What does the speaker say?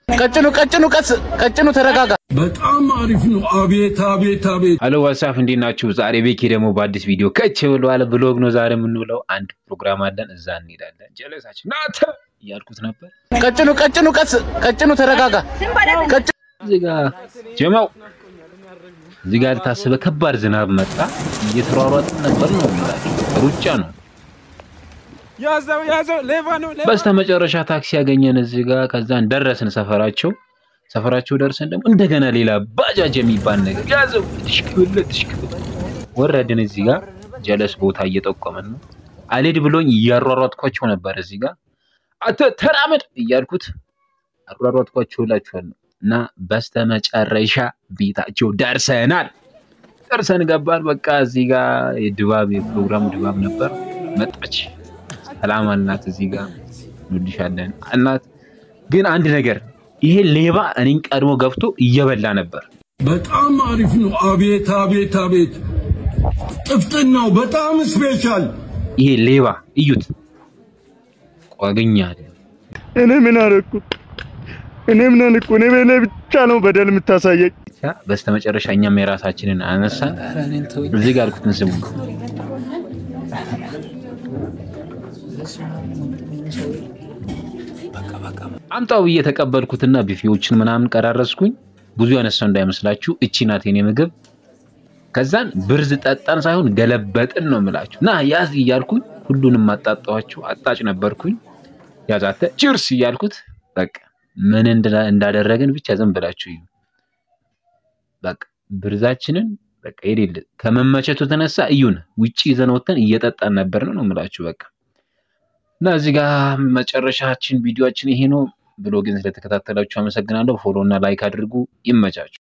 ቀጭኑ ቀጭኑ ቀስ ቀጭኑ ተረጋጋ። በጣም አሪፍ ነው። አቤት አቤት አቤት። ሄሎ ዋትሳፕ እንዴት ናችሁ? ዛሬ ቤኪ ደግሞ በአዲስ ቪዲዮ ከች ብለዋል። ብሎግ ነው ዛሬ የምንውለው። አንድ ፕሮግራም አለን፣ እዛ እንሄዳለን። ጀለሳችን ናተ እያልኩት ነበር። ቀጭኑ ቀጭኑ ቀስ ቀጭኑ ተረጋጋ። ቀጭ እዚህ ጋ ጀማው እዚህ ጋር ታስበ ከባድ ዝናብ መጣ። እየተሯሯጥን ነበር ነው የምላችሁ። ሩጫ ነው። ያዘው ያዘው፣ ሌባ ነው ሌባ። በስተ መጨረሻ ታክሲ ያገኘን እዚህ ጋር። ከዛን ደረስን ሰፈራቸው። ሰፈራቸው ደርሰን ደግሞ እንደገና ሌላ ባጃጅ የሚባል ነገር ያዘው። ትሽክብለ ትሽክብለ ወረድን። እዚህ ጋር ጀለስ ቦታ እየጠቆመን ነው። አልሄድ ብሎኝ እያሯሯጥኳቸው ነበር። እዚህ ጋር አተ ተራመድ እያልኩት አሯሯጥኳቸው እላችኋለሁ። እና በስተ መጨረሻ ቤታቸው ደርሰናል። ደርሰን ገባን። በቃ እዚህ ጋር የድባብ የፕሮግራሙ ድባብ ነበር። መጣች ሰላም አልናት። እዚህ ጋር እንወድሻለን አልናት። ግን አንድ ነገር ይሄ ሌባ እኔን ቀድሞ ገብቶ እየበላ ነበር። በጣም አሪፍ ነው። አቤት አቤት አቤት። ጥፍጥናው በጣም ስፔሻል። ይሄ ሌባ እዩት፣ ቋግኛል። እኔ ምን አደረኩ? እኔ ምን አልኩ? እኔ በእኔ ብቻ ነው በደል የምታሳየኝ። በስተመጨረሻ እኛም የራሳችንን አነሳን። እዚህ ጋር አልኩትን ስሙ አምጣው ብዬ ተቀበልኩትና ቢፌዎችን ምናምን ቀራረስኩኝ። ብዙ ያነሳው እንዳይመስላችሁ እቺ ናት የኔ ምግብ። ከዛን ብርዝ ጠጣን ሳይሆን ገለበጥን ነው የምላችሁ። ና ያዝ እያልኩኝ ሁሉንም አጣጣኋቸው። አጣጭ ነበርኩኝ። ያዛተ ቺርስ እያልኩት በቃ ምን እንዳ- እንዳደረግን ብቻ ዝም ብላችሁ እዩ። በቃ ብርዛችንን በቃ የሌለ ከመመቸቱ የተነሳ እዩን ውጪ ይዘን ወተን እየጠጣን ነበር ነው ነው የምላችሁ በቃ እና እዚህ ጋር መጨረሻችን ቪዲዮችን ይሄ ነው ብሎ ግን ስለተከታተላችሁ አመሰግናለሁ። ፎሎ እና ላይክ አድርጉ። ይመቻችሁ።